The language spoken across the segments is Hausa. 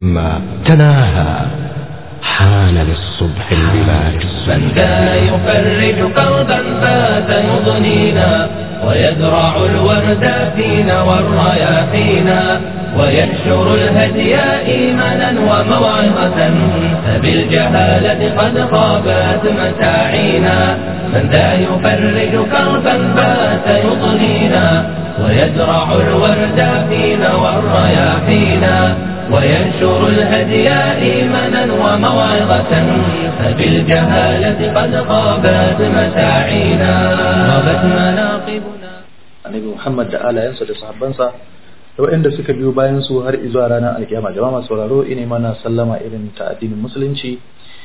ما تناهى حان للصبح البلاج من ذا يفرج كربا فات يضنينا ويزرع الورد فينا والرياحينا وينشر الهدي إيمانا وموعظة فبالجهالة قد خابت مساعينا من ذا يفرج كربا فات يضنينا ويزرع الورد فينا والرياحينا وينشر الهدي إيمانا وموعظة فبالجهالة قد غابت مساعينا غابت مناقبنا annabi Muhammad da alayansa da sahabbansa da waɗanda suka biyo bayan su har izuwa ranar alkiyama jama'a masu sauraro ine mana sallama irin ta addinin musulunci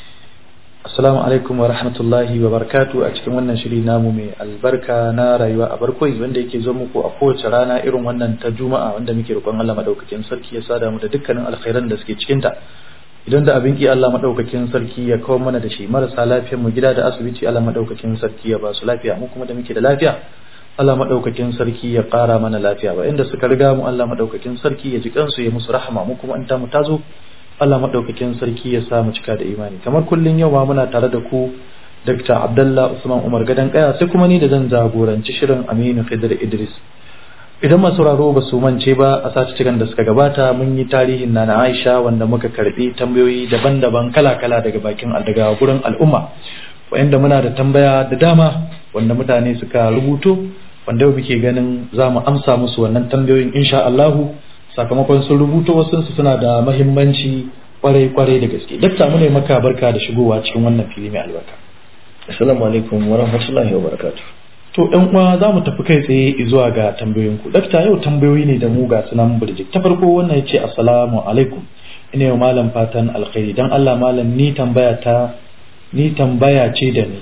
assalamu alaikum wa rahmatullahi wa barakatu a cikin wannan shiri namu mai albarka na rayuwa a barkoi wanda yake zo muku a kowace rana irin wannan ta juma'a wanda muke roƙon Allah madaukakin sarki ya sada mu da dukkanin alkhairan da suke cikin ta idan da abin ki Allah madaukakin sarki ya kawo mana da shi marasa lafiyar mu gida da asibiti Allah madaukakin sarki ya ba su lafiya mu kuma da muke da lafiya Allah madaukakin sarki ya ƙara mana lafiya ba inda suka riga mu Allah madaukakin sarki ya ji kansu ya musu rahama mu kuma in ta mu tazo Allah madaukakin sarki ya sa mu cika da imani kamar kullun yau ma muna tare da ku Dr. Abdullah Usman Umar Gadan Kaya sai kuma ni da zan jagoranci shirin Aminu Khidir Idris idan masu sauraro ba su mance ba a sati cikin da suka gabata mun yi tarihin Nana Aisha wanda muka karbi tambayoyi daban-daban kala-kala daga bakin daga gurin al'umma wanda muna da tambaya da dama wanda mutane suka rubuto wanda yau muke ganin za mu amsa musu wannan tambayoyin insha Allahu sakamakon sun rubuto wasu suna da mahimmanci kwarai-kwarai da gaske dakta mu ne maka barka da shigowa cikin wannan fili mai albarka assalamu alaikum wa rahmatullahi wa barakatuh to ɗan uwa za mu tafi kai tsaye zuwa ga tambayoyin ku dakta yau tambayoyi ne da mu ga sunan burjik ta farko wannan ya ce assalamu alaikum ina yau malam fatan alkhairi dan Allah malam ni tambaya ta ni tambaya ce da ni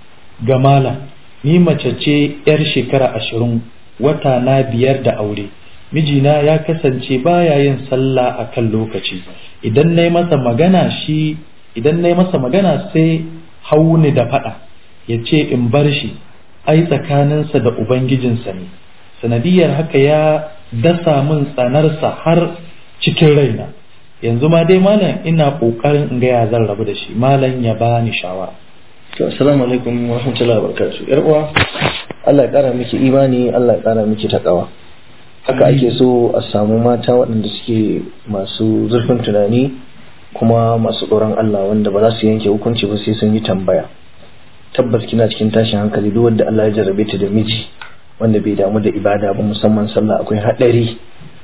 ga malam ni mace ce yar shekara ashirin wata na biyar da aure mijina ya kasance baya yin sallah a kan lokaci idan na masa magana shi idan na masa magana sai hauni da faɗa ya ce in bar shi ai tsakaninsa da ubangijinsa ne sanadiyar haka ya dasa min tsanarsa har cikin raina yanzu ma dai malam ina ƙoƙarin in ga ya zan rabu da shi malam ya bani shawara to assalamu alaikum wa rahmatullahi wa barakatuh yar uwa Allah ya kara miki imani Allah ya kara miki takawa haka ake so a samu mata waɗanda suke masu zurfin tunani kuma masu tsoron Allah wanda ba za su yanke hukunci ba sai sun yi tambaya tabbas kina cikin tashin hankali duk wanda Allah ya jarrabe ta da miji wanda bai damu da ibada ba musamman sallah akwai haɗari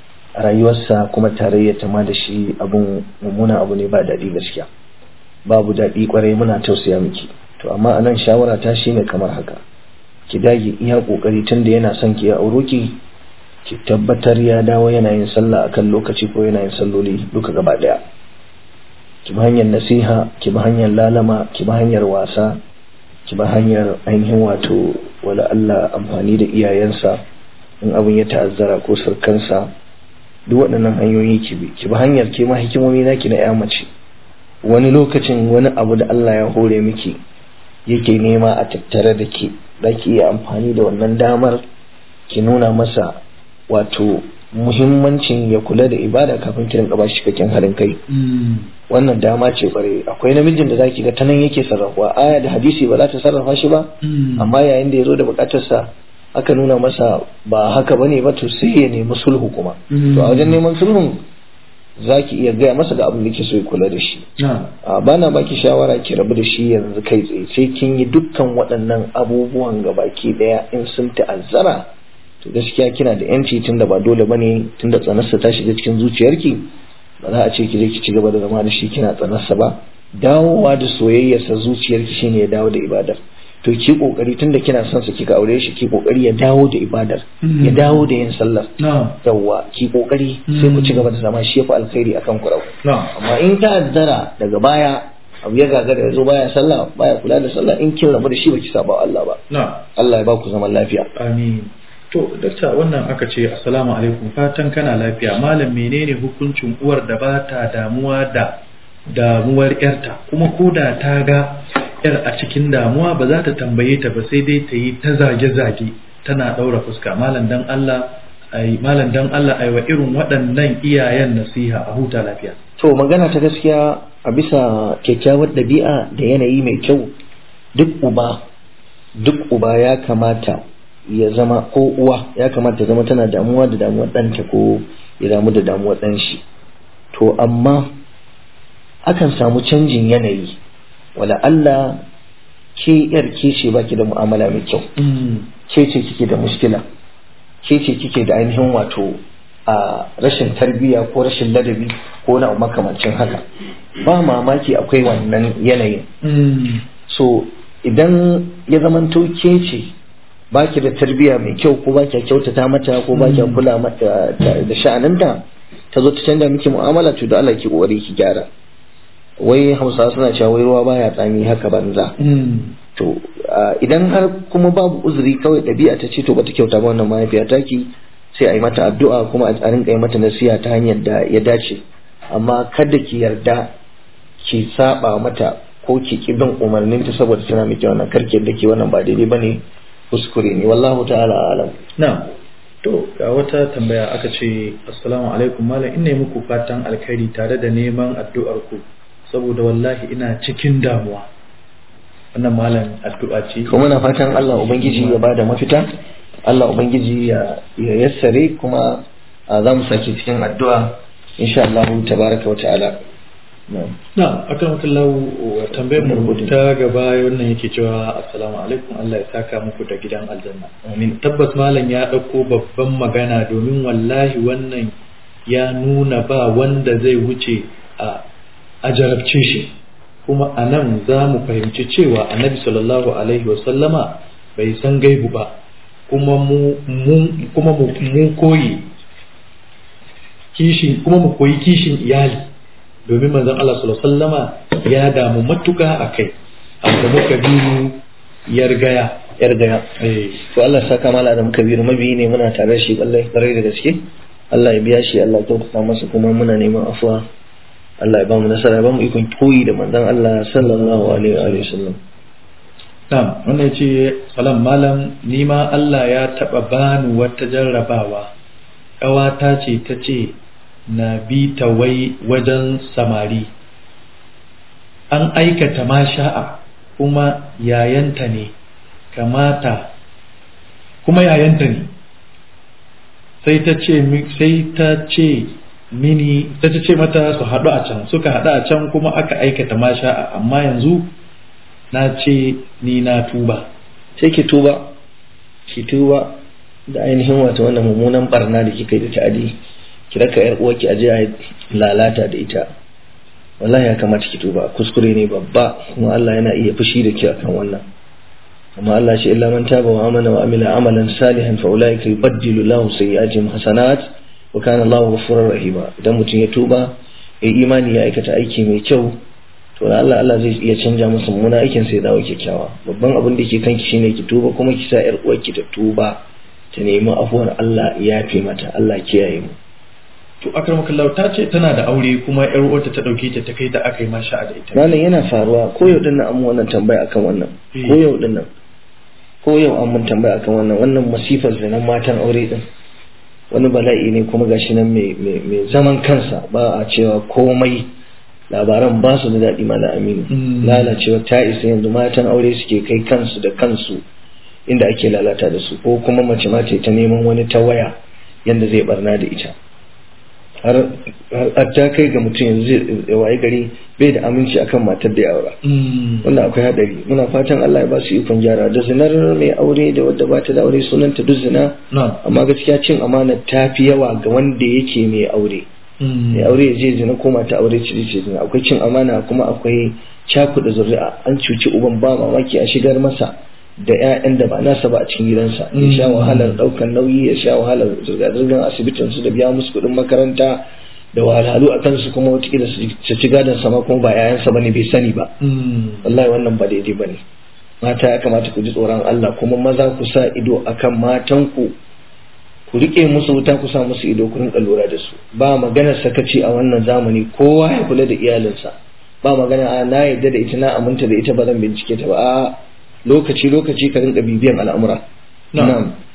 a rayuwarsa kuma tarayyar ta ma da shi abun mummuna abu ne ba daɗi gaskiya babu daɗi kwarai muna tausaya miki to amma anan shawara ta shine kamar haka ki dage iya kokari tunda yana son ki ya auro ki ki tabbatar ya dawo yana yin sallah akan lokaci ko yana yin salloli duka gaba daya ki bi hanyar nasiha ki bi hanyar lalama ki bi hanyar wasa ki bi hanyar ainihin wato wala Allah amfani da iyayensa in abin ya ta'azzara ko sarkansa duk waɗannan hanyoyi ki bi ki bi hanyar ke ma hikimomi naki na ya mace wani lokacin wani abu da Allah ya hore miki yake nema a tattare da ke za ki iya amfani da wannan damar ki nuna masa wato muhimmancin ya kula da ibada kafin kiran gaba shi cikakken harin kai wannan dama ce kware akwai namijin da zaki ga ta nan yake sarrafa aya da hadisi ba za ta sarrafa shi ba amma yayin da ya zo da bukatarsa aka nuna masa ba haka bane ba to sai ya nemi sulhu kuma to a wajen neman sulhun za ki iya gaya masa ga abin da ke so ya kula da shi ba na baki shawara ki rabu da shi yanzu kai tsaye sai kin yi dukkan waɗannan abubuwan ga baki ɗaya in sun ta'azzara to gaskiya kina da yanci tun da ba dole bane tun da tsanarsa ta shiga cikin zuciyarki ba za a ce ki je ki ci gaba da zama da shi kina tsanarsa ba dawowa da soyayyarsa zuciyarki shine ya dawo da ibadar to ki kokari tunda kina son sa kika aure shi ki kokari ya dawo da ibadar ya dawo da yin sallar yawa ki kokari sai ku ci gaba da zama shi yafi alkhairi akan ku rau amma in ta azzara daga baya abu ya gagara ya zo baya sallah baya kula da sallah in kin rabu da shi baki saba Allah ba Allah ya ba ku zaman lafiya amin to dakta wannan aka ce assalamu alaikum fatan kana lafiya malam menene hukuncin uwar da ba ta damuwa da damuwar yarta kuma koda ta ga yar a cikin damuwa ba za ta tambaye ta ba sai dai ta yi ta zage-zage tana ɗaura fuska malam dan Allah ai malam dan Allah ai wa irin waɗannan iyayen nasiha a huta lafiya to magana ta gaskiya a bisa kyakkyawar ɗabi'a da yanayi mai kyau duk uba duk uba ya kamata ya zama ko uwa ya kamata ya zama tana damuwa da damuwar ɗanta ko ya damu da damuwar ɗan shi to amma akan samu canjin yanayi wala Allah ke yar ke ce baki da mu'amala mai kyau ke ce kike da mushkila ke ce kike da ainihin wato a rashin tarbiyya ko rashin ladabi ko na makamancin haka ba mamaki akwai wannan yanayin so idan ya zamanto ke ce baki da tarbiyya mai kyau ko baki kyautata mata ko baki kula mata da sha'aninta ta zo ta canza miki mu'amala to da Allah ki kokari ki gyara wai hausa suna cewa wai ruwa baya tsami haka banza to idan har kuma babu uzuri kawai ɗabi'a ta ce to bata kyauta ba wannan mahaifiya taki sai a yi mata addu'a kuma a rinka yi mata nasiha ta hanyar da ya dace amma kada ki yarda ki saba mata ko ki ki bin umarnin ta saboda tana miki wannan karki yadda ki wannan ba daidai bane kuskure ne wallahu ta'ala alam na to ga wata tambaya aka ce assalamu alaikum malam ina yi muku fatan alkhairi tare da neman addu'ar ku saboda wallahi ina cikin damuwa wannan malam addu'a ce kuma muna fatan Allah ubangiji ya bada mafita Allah ubangiji ya ya yassare kuma za mu sake cikin addu'a insha Allah tabaraka wa ta'ala na akan makallahu tambayar mu ta gaba wannan yake cewa assalamu alaikum Allah ya saka muku da gidan aljanna amin tabbas malam ya ɗauko babban magana domin wallahi wannan ya nuna ba wanda zai wuce a a jarabce shi kuma a nan za mu fahimci cewa annabi sallallahu alaihi wasallama bai san gaibu ba kuma mu kuma mu koyi kishin kuma mu koyi kishin iyali domin manzon Allah sallallahu alaihi wasallama ya damu matuka akai amma muka biyu yargaya yargaya eh to Allah saka mala da muka biyu mabiyi ne muna tare da shi wallahi kwarai da gaske Allah ya biya shi Allah ya kyautata masa kuma muna neman afuwa Allah ya ba mu nasara ya ba mu ikon koyi da manzon Allah sallallahu alaihi wa sallam Na'am, wannan ya ce, Salam Malam, ni ma Allah ya taɓa bani wata jarrabawa, ƙawata ce ta ce, na bi ta wai wajen samari. An aikata ma sha'a kuma yayanta ne, kamata, kuma yayanta ne. Sai ta ce, sai ta ce mini, ta ce mata su haɗu a can, suka haɗu a can kuma aka aikata ma sha'a, amma yanzu na ce ni na tuba sai ki tuba ki tuba da ainihin wato wannan mummunan barna da kika yi da ta'adi ki raka yar uwarki aje a lalata da ita wallahi ya kamata ki tuba kuskure ne babba kuma Allah yana iya fushi da ki akan wannan amma Allah shi illa man taba wa amana wa amila amalan salihan fa ulaika yubaddilu lahu sayyi'atihim hasanat wa kana Allahu ghafurur rahima idan mutum ya tuba ya imani ya aikata aiki mai kyau to da Allah Allah zai iya canja masa mummuna aikin sai dawo kyakkyawa babban abin da ke kanki shine ki tuba kuma ki sa yar uwarki ta tuba ta nemi afuwar Allah ya yafe mata Allah kiyaye mu to akramakallahu ta ce tana da aure kuma yar uwarta ta dauke ta ta kai ta aka yi masha da ita malam yana faruwa ko yau din nan an mun wannan tambaya akan wannan ko yau din nan ko yau an mun tambaya akan wannan wannan masifar zanen matan aure din wani bala'i ne kuma gashi nan mai zaman kansa ba a cewa komai labaran ba su da daɗi mana aminu lalacewa ta isa yanzu matan aure suke kai kansu da kansu inda ake lalata da su ko kuma mace mace ta neman wani ta waya yadda zai barna da ita har ta kai ga mutum yanzu zai waye gari bai da aminci akan matar da ya aura wannan akwai hadari muna fatan Allah ya ba su ikon gyara da zinar mai aure da wadda ba ta da aure sunanta duk zina amma gaskiya cin amana ta fi yawa ga wanda yake mai aure mai aure ya je zina ko mata aure ce ce zina akwai cin amana kuma akwai cakuɗa zuri'a an cuci uban ba mamaki a shigar masa da 'ya'yan da ba nasa ba a cikin gidansa ya sha wahalar ɗaukar nauyi ya sha wahalar zirga-zirgar asibitin su da biya musu kuɗin makaranta da wahalhalu a kansu kuma watakila su ci gadon sama kuma ba 'ya'yansa ba ne bai sani ba wallahi wannan ba daidai ba ne mata ya kamata ku ji tsoron Allah kuma maza ku sa ido akan matanku ku rike musu wuta ku sa musu ido ku rinka lura da su ba maganar sakaci a wannan zamani kowa ya kula da iyalinsa ba magana a na yadda da ita na aminta da ita ba zan bincike ta ba a lokaci lokaci ka rinka bibiyan al'amura na'am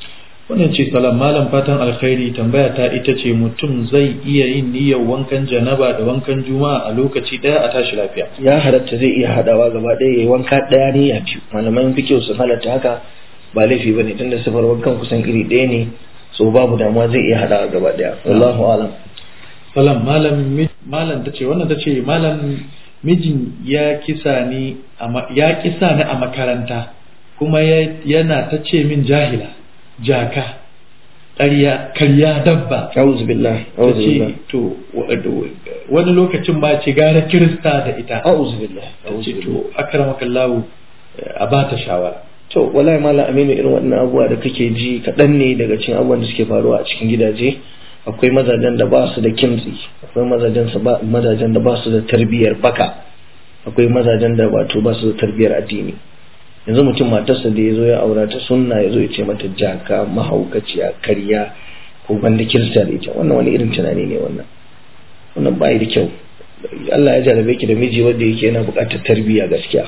wannan ce salam malam fatan alkhairi tambaya ta ita ce mutum zai iya yin niyyar wankan janaba da wankan juma'a a lokaci daya a tashi lafiya ya halatta zai iya hadawa gaba ɗaya ya yi wanka ɗaya ne ya biyu malaman fikiyo sun halatta haka ba laifi bane tunda sifar wankan kusan iri ɗaya ne so babu damuwa zai iya hadawa gaba ɗaya wallahu alam salam malam mi- malam tace wannan tace malam mijin ya kisa ni a ma- ya kisa ni a makaranta kuma ya- yana ta ce min jahila jaka ƙarya karya dabba a'udhu billah ta a'udhu billah ce to wa- da- wani lokacin ba ce gara kirista da ita a'udhu billah ta a'udhu ce billah to akramakallahu a ba ta shawara to wallahi malam aminu irin waɗannan abubuwa da kake ji kaɗan ne daga cikin abubuwan da suke faruwa a cikin gidaje akwai mazajen da ba su da kimtsi akwai mazajen su ba mazajen da ba su da tarbiyyar baka akwai mazajen da wato ba su da tarbiyyar addini yanzu mutum matarsa da ya zo ya aura ta sunna ya zo ya ce mata jaka mahaukaciya karya ko banda kirista da ita wannan wani irin tunani ne wannan wannan bai da kyau Allah ya jarabe ki da miji wanda yake yana buƙatar tarbiyya gaskiya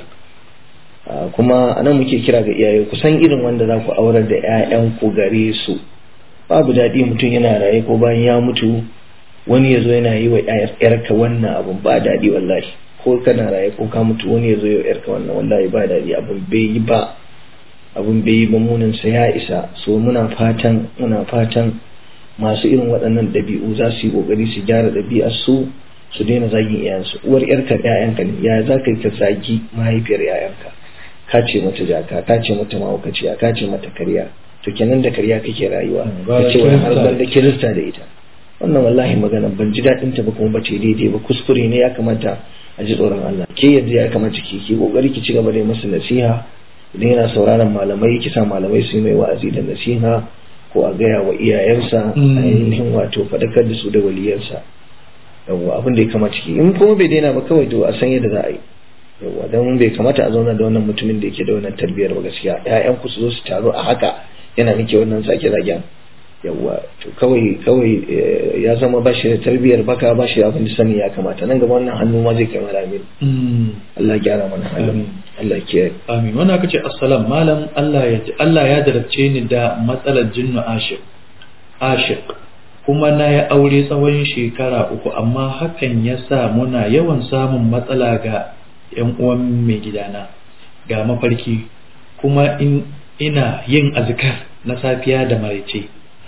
Ah, kuma anan muke kira ga iyaye ku san irin wanda za ku aurar da 'ya'yanku gare su babu daɗi mutum yana raye ko bayan ya mutu wani ya zo yana yi wa 'yarka wannan abun ba daɗi wallahi ko kana raye ko ka mutu wani ya zo yi wa 'yarka wannan wallahi ba daɗi abun bai yi ba abun bai yi ba munin sa ya isa so muna fatan muna fatan masu irin waɗannan ɗabi'u za su yi ƙoƙari su gyara ɗabi'ar su su daina zagin iyayensu uwar 'yarka 'ya'yanka ne ya za ka yi ka zagi mahaifiyar 'ya'yanka ka ce mata jaka ka ce mata mahaukaciya ka ce mata karya to kenan da karya kake rayuwa Mm, ka gara ce wai har kirista. banda kirista da ita wannan wallahi magana ban ji daɗin ta ba kuma ba ta yi daidai ba kuskure ne ya kamata a ji tsoron Allah ke yanzu ya kamata ki ki kokari ki ci gaba da yi masa nasiha idan yana sauraron malamai ki sa malamai su yi mai wa'azi da nasiha ko a gaya wa iyayensa Mm. ainihin wato faɗakar da su da waliyansa yawwa abin da ya kamata ki in kuma bai daina ba kawai to a san yadda za a yi yawwa don bai kamata a zauna da wannan mutumin da yake da wannan tarbiyyar ba gaskiya ƴaƴan ku su zo su taru a haka yana nake wannan sake zagen yawwa to kawai kawai eh, ya zama ba shi da tarbiyyar baka ba shi da abin da sani ya kamata nan gaba wannan hannu ma zai kai mara amin Allah ya gyara mana halin Amin. Allah ya kiyaye amin wannan aka ce assalam malam Allah ya Allah ya jarabce ni da matsalar jinnu ashiq ashiq kuma na ya aure tsawon shekara uku amma hakan ya sa muna yawan samun matsala ga yan uwan mai gidana ga mafarki kuma in ina yin azkar na safiya da maraice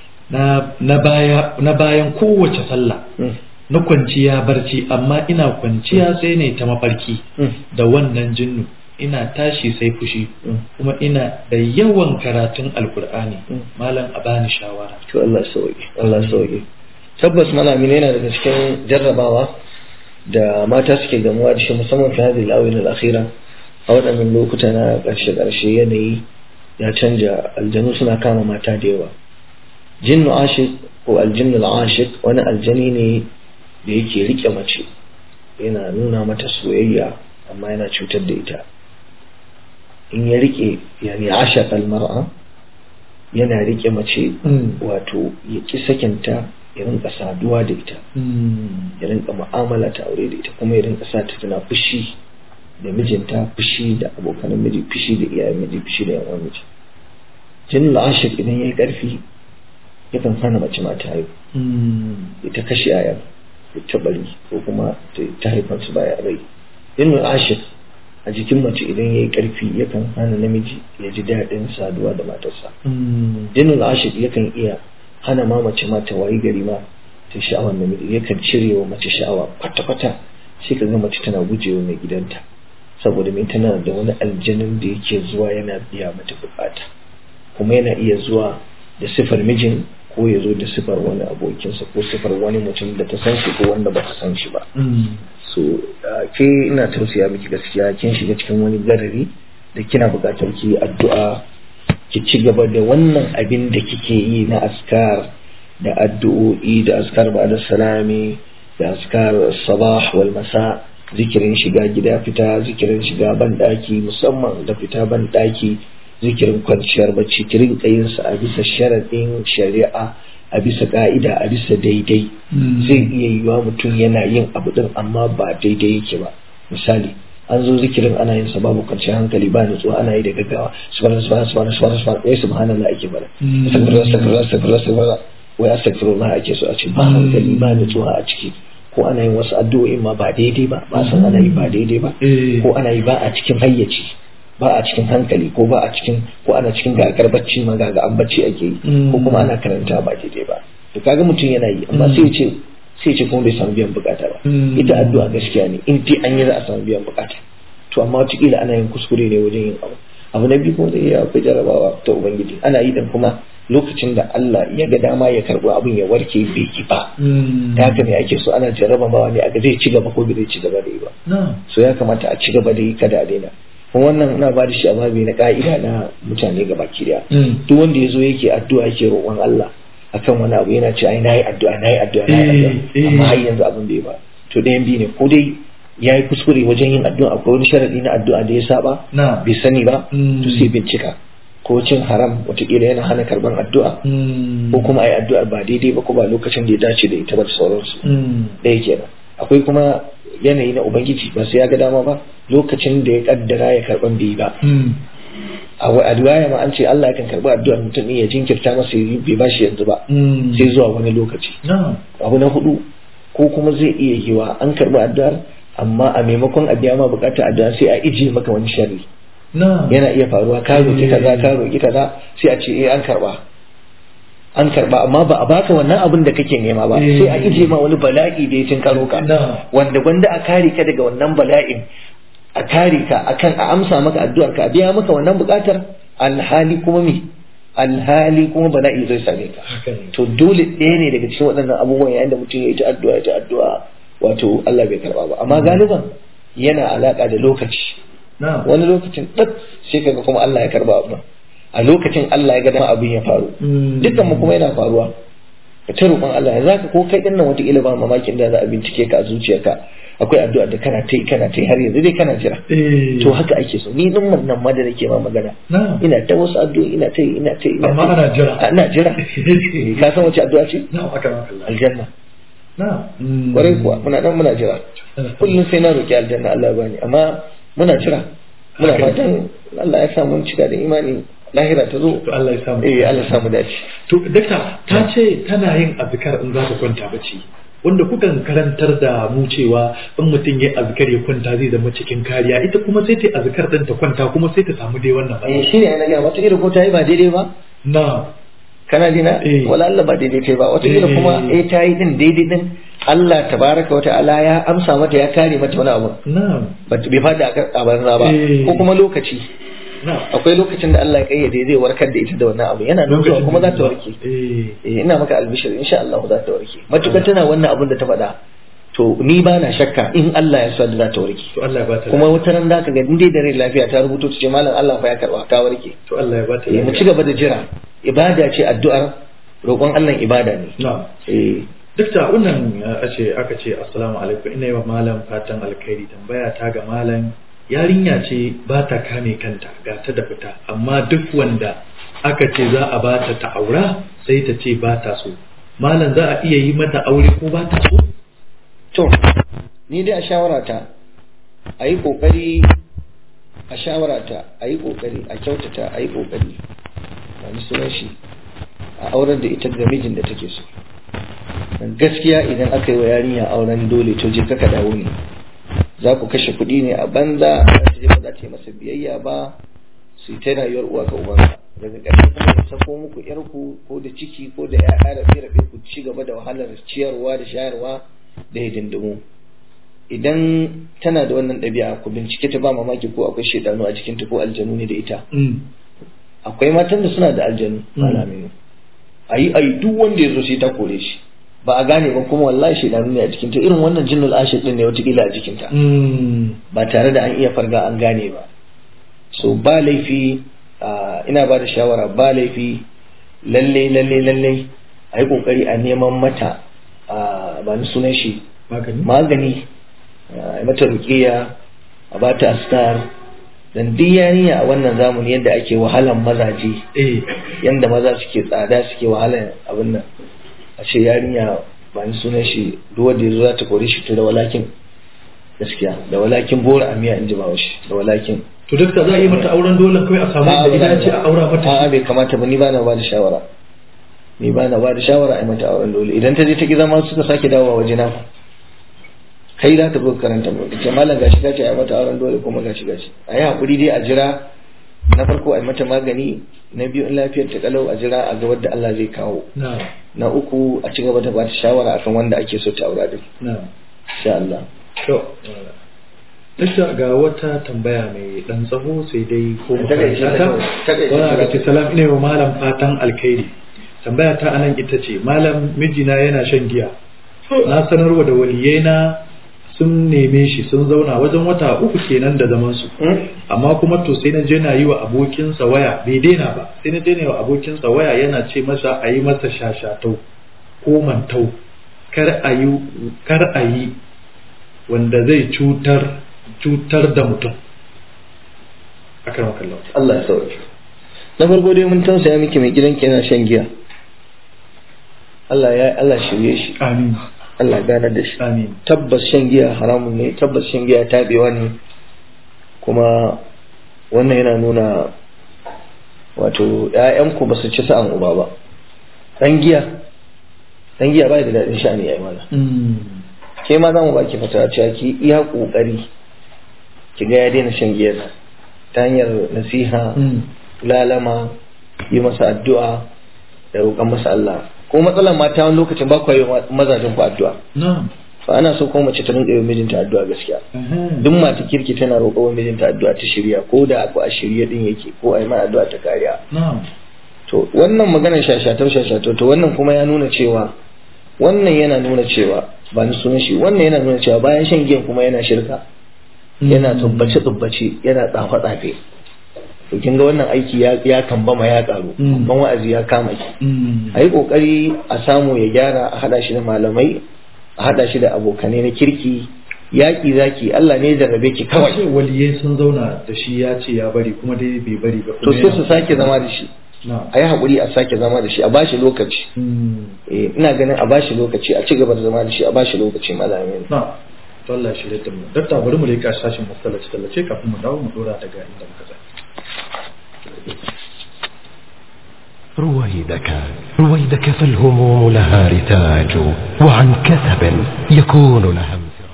na na baya na bayan kowace sallah Mm, na kwanciya barci amma ina kwanciya sai ne ta mafarki mm, da wannan jinnu ina tashi sai fushi mm. kuma ina da yawan karatun alkur'ani Mm. malam a bani shawara to Allah sauke Allah sauke tabbas malami ne yana daga cikin jarrabawa da mata suke gamuwa da shi musamman fi hadhihi al-awin al-akhira a waɗannan lokuta na ƙarshe ƙarshe yanayi ya canja aljanu suna kama mata da yawa jinnu ashiq ko aljinnu al-ashiq wani aljani ne da yake rike mace yana nuna mata soyayya amma yana cutar da ita in ya rike yani ashaqa al-mar'a yana rike mace wato ya ki sakinta ya rinka saduwa da ita ya rinka mu'amala ta aure da ita kuma ya rinka sa ta tana fushi da mijinta fushi da abokan miji fushi da iyayen miji fushi da yan uwan miji jin ashik idan yayi karfi yakan hana mace mata haihu ita kashe yayan ta bari ko kuma ta haifar su baya rai jin ashik a jikin mace idan yayi karfi yakan hana namiji ya ji daɗin saduwa da matarsa jinin ashik yakan iya hana ma mace ma ta wayi gari ma ta sha'awar namiji yakan cire wa mace sha'awa kwata-kwata sai ka ga mace tana gujewa mai gidanta saboda mai tana da wani aljanin da yake zuwa yana biya mata bukata kuma yana iya zuwa da sifar mijin ko ya zo da sifar wani abokinsa ko sifar wani mutum da ta san shi ko wanda ba ta san shi ba so ke ina tausaya miki gaskiya kin shiga cikin wani garari da kina buƙatar ki addu'a ki ci gaba da wannan abin da kike yi na askar da addu'o'i da askar ba da salami da askar sabah wal masa zikirin shiga gida fita zikirin shiga ban daki musamman da fita ban daki zikirin kwanciyar bacci ki rinka yin sa a bisa sharadin shari'a a bisa ka'ida a bisa daidai zai iya yiwa mutum yana yin abu din amma ba daidai yake ba misali an zo zikirin ana yin sa babu kwanciyar hankali ba nutsuwa ana yi da gaggawa subhanallahi subhanallahi subhanallahi subhanallahi wai subhanallah ake bara astaghfirullah astaghfirullah astaghfirullah astaghfirullah wai astaghfirullah ake so a ce ba hankali ba nutsuwa a ciki ko ana yin wasu addu'o'in ma ba daidai ba ba san ana yi ba daidai ba ko ana yi ba a cikin hayyaci ba a cikin hankali ko ba a cikin ko ana cikin gagar bacci ma gaga an bacci ake yi ko kuma ana karanta ba daidai ba to kaga mutum yana yi amma sai ya ce sai ce kuma bai samu biyan bukata ba ita addu'a gaskiya ne in dai an yi za a samu biyan bukata to amma wataƙila ana yin kuskure ne wajen yin abu abu na biyu kuma zai iya akwai jarabawa ta ubangiji ana yi dan kuma lokacin da Allah ya ga dama ya karɓi abin ya warke bai yi ba ta haka ne ake so ana jarabawa ne a ga zai ci gaba ko bai zai ci gaba da yi ba so ya kamata a ci gaba da yi kada a daina kuma wannan ina ba da shi a babi na ka'ida na mutane gaba ki daya duk wanda ya zo yake addu'a yake roƙon Allah akan wani abu yana ce ai nayi addu'a nayi addu'a nayi addu'a amma har yanzu abin bai ba to ɗayan biyu ne ko dai ya yi kuskure wajen yin addu'a akwai wani sharadi na addu'a da ya saba bai sani ba to sai bincika ko cin haram watakila yana hana karban addu'a ko kuma ai addu'ar ba daidai ba ko ba lokacin da ya dace da ita ba da sauransu ɗaya kenan akwai kuma yanayi na ubangiji ba sai ya ga dama ba lokacin da ya kaddara ya karban bai ba a riwaya ma an ce Allah yakan karbi addu'ar mutum ya jinkirta masa bai ba shi yanzu ba sai zuwa wani lokaci abu na hudu ko kuma zai iya yiwa an karbi addu'ar amma a maimakon a biya ma bukatar addu'a sai a ije maka wani sharri yana iya faruwa ka roki kaza ka roki kaza sai a ce eh an karba an karba amma ba a baka wannan abin da kake nema ba sai a ije ma wani bala'i da ya tinkaro ka wanda gwanda a kare ka daga wannan bala'in a kare ka akan a amsa maka addu'ar ka a biya maka wannan bukatar alhali kuma me alhali kuma bala'i zai same ka to dole ɗaya ne daga cikin waɗannan abubuwan yayin da mutum ya yi ta addu'a ya ta addu'a wato Allah bai karba ba amma galiban yana alaka da lokaci wani lokacin ɗat sai kaga kuma Allah ya karba abu a lokacin Allah ya ga dama abin ya faru dukkan mu kuma yana faruwa ka ta roƙon Allah ya zaka ko kai din nan wata ba mamakin da za a bincike ka a zuciyarka akwai addu'a da kana ta yi kana ta yi har yanzu dai kana jira to haka ake so ni din nan ma da nake ma magana ina ta wasu addu'a ina ta yi ina ta yi amma ana jira ana jira ka san wace addu'a ce aljanna kwarai kuwa muna nan muna jira kullum sai na roki aljanna Allah ya bani amma muna jira muna fatan Allah ya sa mun cika da imani lahira ta zo to Allah ya samu eh Allah ya samu dace to dakta ta ce tana yin azkar in za ta kwanta bacci wanda kukan karantar da mu cewa in mutum ya azkar ya kwanta zai zama cikin kariya ita kuma sai ta azkar din ta kwanta kuma sai ta samu dai wannan eh shine ana ga wata irin ko ta yi ba daidai ba na kana jina wala Allah ba daidai kai ba wata irin kuma eh ta yi din daidai din Allah tabaraka wa ta'ala ya amsa mata ya kare mata wani abu na'am bai fada a banza ba ko kuma lokaci akwai lokacin da Allah ya kayyade zai warkar da ita da wannan abu yana nan zuwa kuma za ta warke eh ina maka albishir insha Allah za ta warke matukar tana wannan abin da ta faɗa to ni ba na shakka in Allah ya sa da za ta warke to Allah ya ba ta kuma wata ran da ka ga dai da rai lafiya ta rubuto ta ce malam Allah fa ya karba ka warke to Allah ya ba ta mu ci gaba da jira ibada ce addu'ar roƙon Allah ibada ne na'am eh duk da wannan ce aka ce assalamu alaikum ina yi wa malam fatan alkhairi tambaya ta ga malam yarinya ce ba ta kame kanta ga ta da fita amma duk wanda aka ce za a ba ta ta aura sai ta ce ba ta so malam za a iya yi mata aure ko ba ta so to ni dai a shawarata a yi kokari a shawarata a yi kokari a kyautata a yi kokari wani sunan shi a auren da ita ga mijin da take so gaskiya idan aka yi wa yarinya auren dole to je kaka dawo ne za ku kashe kuɗi ne a banza za ta je ba za ta yi masa biyayya ba su yi ta rayuwar uwa ga ubansa daga ƙarshe kuma ya sako muku yarku ko da ciki ko da ya'ya rabe rabe ku ci gaba da wahalar ciyarwa da shayarwa da hidindimu idan tana da wannan ɗabi'a ku bincike ta ba mamaki ko akwai shaidanu a cikinta ko aljanu ne da ita akwai matan da suna da aljanu malaminu ayi ayi duk wanda ya zo sai ta kore shi ba a gane ba kuma wallahi shaidanu ne a jikinta irin wannan jinnul ashir din ne watakila a jikinta ba tare da an iya farga an gane ba so ba laifi ina ba da shawara ba laifi lalle lalle lalle a yi kokari a neman mata ba ni sunan shi magani a mata rukiya a ba ta astar dan duk yarinya a wannan zamani yadda ake wahalan mazaje yadda maza suke tsada suke wahalan abin nan a ce yarinya ba ni sunan shi ruwa da ya zo za ta kore shi to da walakin gaskiya da walakin bora a miya in ji bawashi da walakin to dakta za a yi mata auren dole kawai a samu da idan ce a aura mata a'a bai kamata ba ni ba na ba da shawara ni ba na ba da shawara a yi mata auren dole idan ta je ta ki zama suka sake dawowa waje na kai za ta zo karanta mu ce malam gashi gashi a yi mata auren dole kuma gashi gashi a yi hakuri dai a jira na farko a yi mata magani na biyu in lafiyar ta kalau a jira a ga wadda Allah zai kawo na na uku a ci gaba da ba ta shawara akan wanda ake so ta aura din na insha Allah to dakta ga wata tambaya mai dan tsaho sai dai ko mu Takaice karanta ta kawai, takaice Wannan ta aka ce salam ina wa malam fatan alkhairi tambaya ta anan ita ce malam mijina yana shan giya na sanarwa da waliyaina sun neme shi sun zauna wajen wata uku kenan da zaman su amma kuma to sai na je na yi wa abokinsa waya bai daina ba sai na je na yi wa abokinsa waya yana ce masa a yi masa shashatau ko mantau kar a yi kar a yi wanda zai cutar cutar da mutum akan wakallau Allah ya sauke na farko dai mun tausaya miki mai gidanki yana shan giya Allah ya Allah shirye shi amin Allah gane da shi amin tabbas shan giya haramun ne tabbas shan giya tabewa ne kuma wannan yana nuna wato ‘ya'yanku ba su ci sa'an uba ba ɗan giya ɗan giya ba da daɗin sha'ani ya yi mana ke ma za mu baki fata cewa ki iya ƙoƙari ki ga ya daina shan giyar ta hanyar nasiha lalama yi masa addu'a da roƙon masa Allah ko matsalar mata wani lokacin ba ku yi wa mazajen ku addu'a na'am fa ana so ko mace ta rinka yi wa mijinta addu'a gaskiya duk mata kirki tana roƙo wa mijinta addu'a ta shirya ko da aku a shirye din yake ko a yi ma addu'a ta kariya na'am to wannan maganar shashatau shashatau to wannan kuma ya nuna cewa wannan yana nuna cewa ba ni sunan shi wannan yana nuna cewa bayan shan giyan kuma yana shirka yana tsubbace tsubbace yana tsafa tsafe to kin ga wannan aiki ya ya kambama ya karu Mm. ban wa'azi ya kama ki a yi kokari a samu ya gyara a hada shi da malamai a hada shi da abokanai na kirki yaƙi zaki Allah ne ya jarrabe ki kawai kawai waliyai sun zauna da shi ya ce ya bari kuma dai bai bari ba to sai su sake zama da shi na'am a yi haƙuri a sake zama da shi a bashi lokaci Eh, ina ganin a bashi lokaci a ci gaba da zama da shi a bashi lokaci malamin na to Allah shi da mu dakta bari mu rika sashin mustallaci tallace kafin mu dawo mu dora daga inda muka tsaya رويدك رويدك فالهموم لها رتاج وعن كثب يكون لها انفراج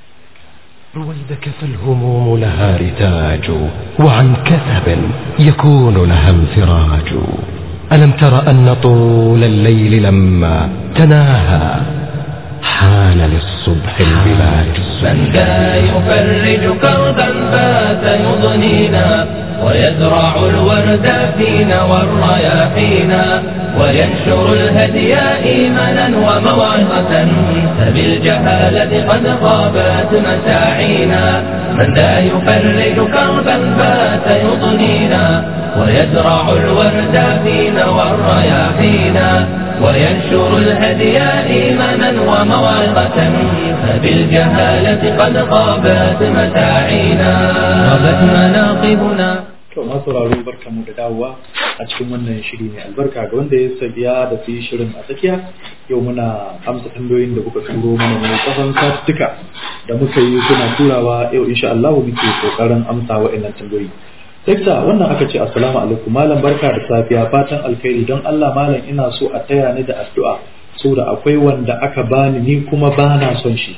رويدك فالهموم لها رتاج وعن كثب يكون لها انفراج ألم تر أن طول الليل لما تناهى حان للصبح البلاج من ذا يفرج كربا فات يضنينا ويزرع الورد فينا والرياحينا وينشر الهدي إيمانا وموعظة فبالجهالة قد غابت مساعينا من ذا يفرج كربا فات يضنينا ويزرع الورد فينا والرياحينا وينشر الهدي إيمانا وموعظة فبالجهالة قد غابت مساعينا غابت مناقبنا to masu sauraro barka mu da dawowa a cikin wannan shiri mai albarka ga wanda ya sabiya da fi shirin a tsakiya yau muna amsa tambayoyin da kuka turo mana ne tsawon satuttuka da muka yi kuna turawa yau insha Allah muke kokarin amsa wa'annan tambayoyi Dakta wannan aka ce assalamu alaikum malam barka da safiya fatan alkhairi don Allah malam ina so a taya ni da addu'a saboda akwai wanda aka bani ni kuma bana son shi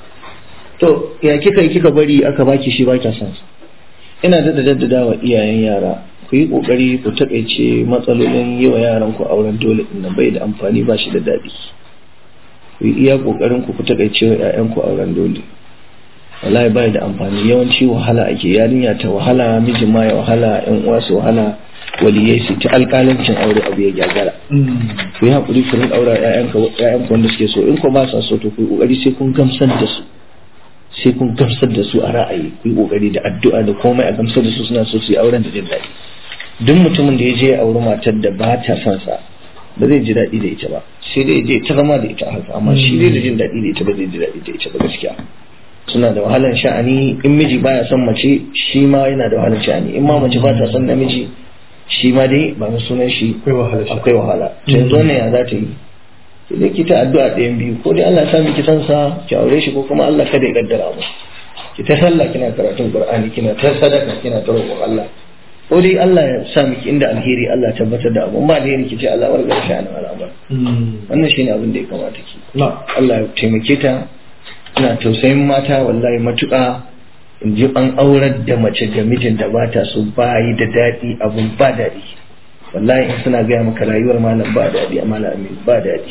to ya kika yi kika bari aka baki shi baki son sa ina da jaddada wa iyayen yara ku yi kokari ku takaice matsalolin yi wa yaran ku auren dole din nan bai da amfani ba shi da daɗi ku yi iya kokarin ku ku takaice wa ƴaƴan ku auren dole wallahi bai da amfani yawanci wahala ake yarinya ta wahala mijin ma ya wahala ƴan uwa su wahala waliyai su ta alƙalancin aure abu ya gyagara ku yi haƙuri ku rinƙa aura ƴaƴan ku wanda suke so in ko ba sa so to ku yi kokari sai kun gamsar da su sai kun gamsar da su a ra'ayi ku yi kokari da addu'a da komai a gamsar da su suna so su yi auren da jin daɗi duk mutumin da ya je ya auri matar da ba ta son sa ba zai ji daɗi da ita ba sai dai je ta zama da ita a haka amma shi dai da jin daɗi da ita ba zai ji daɗi da ita ba gaskiya suna da wahalan sha'ani in miji baya son mace shi ma yana da wahalan sha'ani in ma mace ba ta son namiji shi ma dai ba mu sunan shi akwai wahala shi akwai wahala to yanzu wannan ya za ta yi sai dai ki ta addu'a ɗayan biyu ko dai Allah ya sa miki san sa ki aure shi ko kuma Allah kada ya kaddara mu ki ta sallah kina karatun qur'ani kina ta sadaka kina ta roƙon Allah ko dai Allah ya sa miki inda alheri Allah ya tabbatar da abu ba alheri ki ce Allah warga shi an al'amar wannan shine abin da ya kamata ki na Allah ya taimake ta ina tausayin mata wallahi matuƙa in ji an aurar da mace da mijin da ba ta so ba yi da daɗi abun ba daɗi wallahi in suna gaya maka rayuwar malam ba daɗi a malam amin ba daɗi